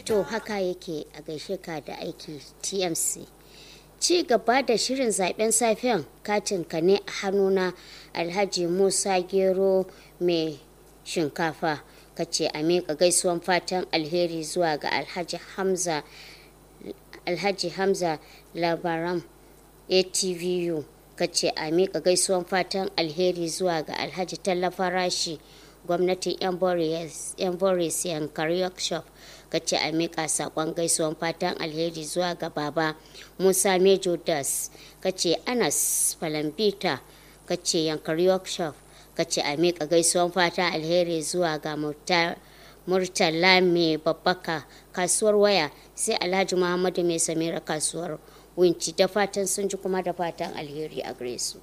to haka yake a gaishe ka da aiki tmc ci gaba da shirin zaben safiyan katin ka ne a hannuna alhaji musa gero mai shinkafa ka ce a miƙa gaisuwan fatan alheri zuwa ga alhaji hamza alhaji hamza labaram atvu ka ce a miƙa gaisuwan fatan alheri zuwa ga alhaji tallafa rashi gwamnatin yan boris yankari workshop ka ce a miƙa saƙon gaisuwan fatan alheri zuwa ga baba musa mejo das ka ce anas falambita ka ce yankari workshop ka ce a miƙa gaisuwan fatan alheri zuwa ga murtala mai babbaka kasuwar waya sai alhaji muhammadu mai samira kasuwar winci da fatan sun ji kuma da fatan alheri a gare su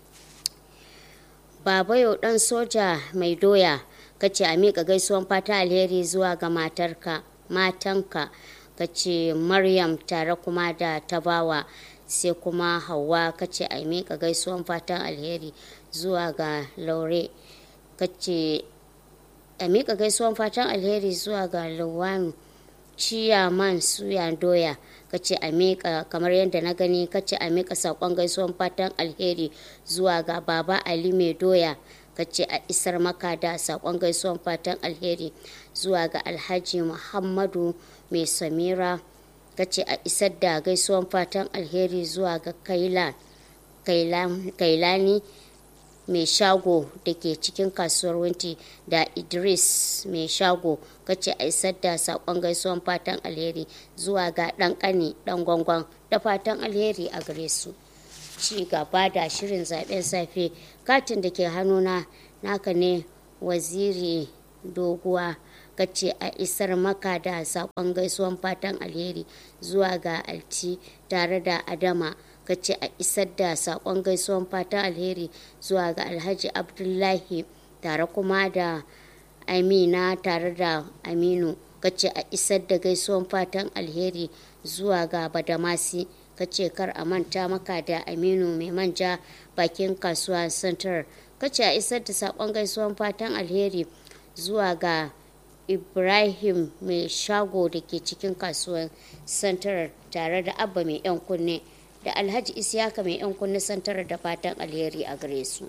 baba yau dan soja mai doya ka ce a miƙa gaisuwan fata alheri zuwa ga matarka matanka ka ce maryam tare kuma da tabawa sai kuma hawa ka ce a miƙa gaisuwan fatan alheri zuwa ga laure ka ce a miƙa gaisuwan fatan alheri zuwa ga lawanu ciyaman suya doya ka ce a miƙa kamar yadda na gani ka ce a miƙa saƙon gaisuwan fatan alheri zuwa ga baba ali mai doya ka ce a isar maka da saƙon gaisuwan fatan alheri zuwa ga alhaji muhammadu mai samira ka ce a isar da gaisuwan fatan alheri zuwa ga kailani mai shago da ke cikin kasuwar winti da idris mai shago kace a isar da sakon gaisuwan fatan alheri zuwa ga dan kani dan gwangwan da fatan alheri a gare su ci gaba da shirin zaben safe katin da ke hannuna naka ne waziri doguwa kace a isar maka da sakon gaisuwan fatan alheri zuwa ga alti tare da adama ka ce a isar da sakon gaisuwan fatan alheri zuwa ga alhaji abdullahi tare kuma da amina tare da aminu ka ce a isar da gaisuwan fatan alheri zuwa ga badamasi ka ce kar a manta maka da aminu mai manja bakin kasuwa center ka ce a isar da sakon gaisuwan fatan alheri zuwa ga ibrahim mai shago da ke cikin kasuwan center tare da abba mai yan kunne da alhaji isiyaka mai yan kunne santar da fatan alheri a gare su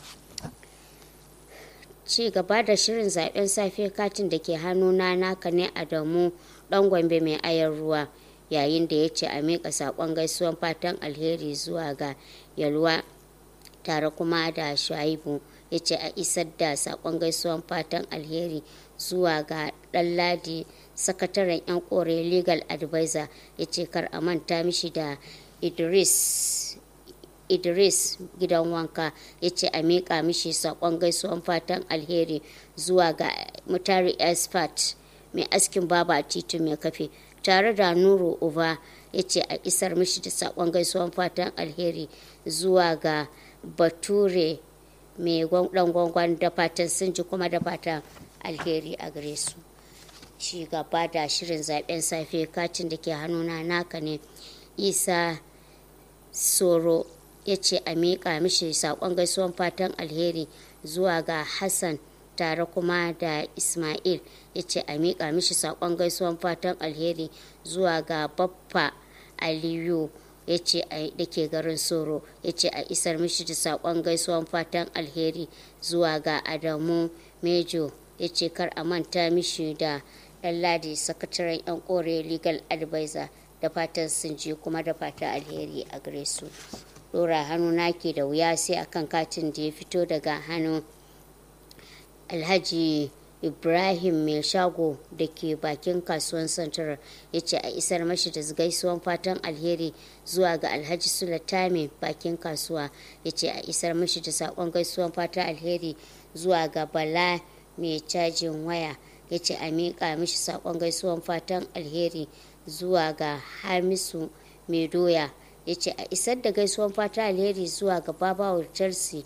ci gaba da shirin zaben safe katin da ke hannuna naka ne adamu dan gombe mai ayar ruwa yayin da ya ce a miƙa saƙon gaisuwan fatan alheri zuwa ga yalwa tare kuma da shuaibu ya ce a isar da saƙon gaisuwan fatan alheri zuwa ga ɗanladi sakataren 'yan kore legal advisor ya ce kar a manta mishi da idris idris gidan wanka ya ce a miƙa mishi saƙon gaisuwan fatan alheri zuwa ga mutari expert mai askin baba a titi mai kafe tare da nuru uba ya ce a isar mishi da saƙon gaisuwan fatan alheri zuwa ga bature mai dan gwangwan da fatan sun ji kuma da fatan alheri a gare su shi gaba da shirin zaben safe katin da ke hannuna naka ne isa soro ya ce a miƙa mishi saƙon gaisuwan fatan alheri zuwa ga hassan tare kuma da ismail ya ce a miƙa mishi saƙon gaisuwan fatan alheri zuwa ga baffa aliyu ya ce da ke garin soro ya ce a isar mishi da saƙon gaisuwan fatan alheri zuwa ga adamu mejo ya ce kar a manta mishi da ɗan ladi sakataren 'yan kore legal advisor da fatan sun ji kuma da fatan alheri a gare su dora hannu nake da wuya sai akan katin da ya fito daga hannun alhaji ibrahim mai shago da ke bakin kasuwan santarar ya ce a isar mashi da gaisuwan fatan alheri zuwa ga alhaji sulatami bakin kasuwa ya ce a isar mashi da sakon gaisuwan fatan alheri zuwa ga bala mai cajin waya ya ce a miƙa mishi sakon gaisuwan fatan alheri zuwa ga hamisu mai doya ya ce a isar da gaisuwan fatan alheri zuwa ga babawar chelsea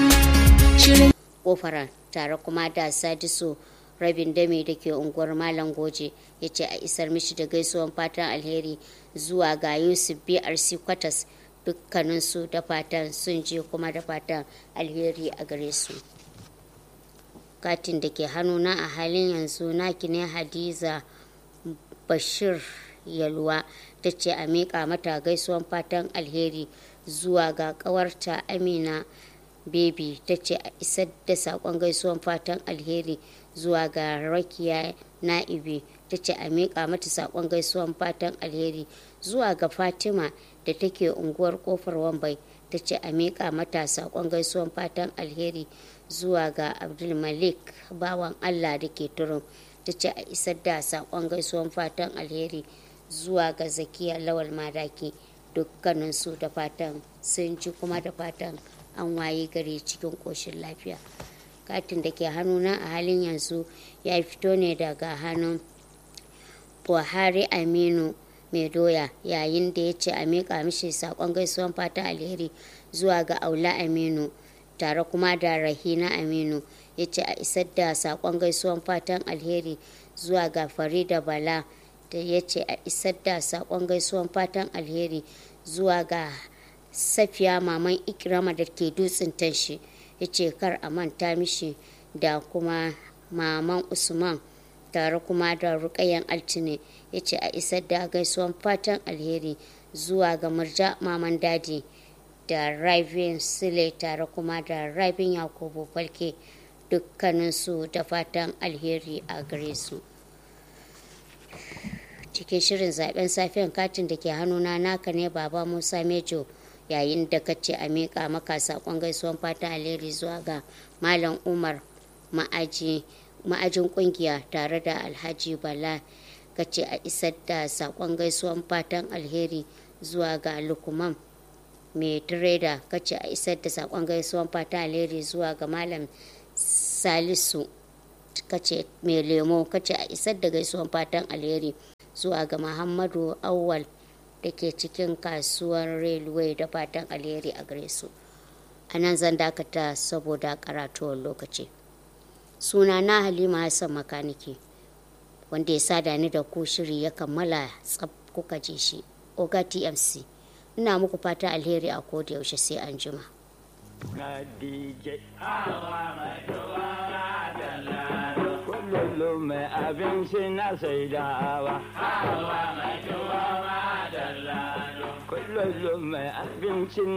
kofara tare kuma da sadisu rabin dame da ke unguwar malam goje ya ce a isar mishi da gaisuwan fatan alheri zuwa ga yusuf brc kwatas dukkaninsu da fatan sun je kuma da fatan alheri a gare su katin da ke hannuna a halin yanzu naki ne hadiza bashir yalwa ta ce a miƙa mata gaisuwan fatan alheri zuwa ga ƙawarta amina baby ta ce a isar da saƙon gaisuwan fatan alheri zuwa ga rakiya na'ibi ta ce a miƙa mata saƙon gaisuwan fatan alheri zuwa ga fatima da take unguwar kofar wambai ta ce a miƙa mata saƙon gaisuwan fatan alheri zuwa ga abdulmalik bawan allah da ke turun ta ce a isar da saƙon gaisuwan fatan alheri zuwa ga zakiya lawal madaki dukkaninsu da fatan sun ji kuma da fatan an waye gari cikin ƙoshin lafiya katin da ke hannuna a halin yanzu ya fito ne daga hannun buhari aminu mai doya yayin da ya ce a miƙa mishi saƙon gaisuwan fata alheri zuwa ga aula aminu tare kuma da rahina aminu ya ce a isar da saƙon gaisuwan fatan alheri zuwa ga farida bala da ya ce a isar da saƙon gaisuwan fatan alheri zuwa ga safiya maman ikirama da ke dutsen tashi ya ce kar a manta mishi da kuma maman usman tare kuma da rukayen altine ya ce a isar da gaisuwan fatan alheri zuwa ga murja maman daji da raibin sile tare kuma da raibin yakubu falke dukkaninsu da fatan alheri a gare su cikin shirin zaben safiyan katin da ke hannuna naka ne baba musa mejo yayin da ka ce a miƙa maka saƙon gaisuwan fatan alheri zuwa ga malam umar ma'ajin ƙungiya tare da alhaji bala ka ce a isar da saƙon gaisuwan fatan alheri zuwa ga lukuman mai tireda ka ce a isar da saƙon gaisuwan fatan alheri zuwa ga malam salisu ka ce mai lemo ka ce a isar da gaisuwan fatan alheri zuwa ga muhammadu awwal da ke cikin kasuwar railway da fatan alheri a gare su a nan zan dakata saboda karatuwar lokaci suna na halima hassan makaniki wanda ya sada ni da ku shiri ya kammala tsab kuka je shi oga tmc ina muku fata alheri a koda yaushe sai an jima kullum mai abinci na saidawa kullum mai abinci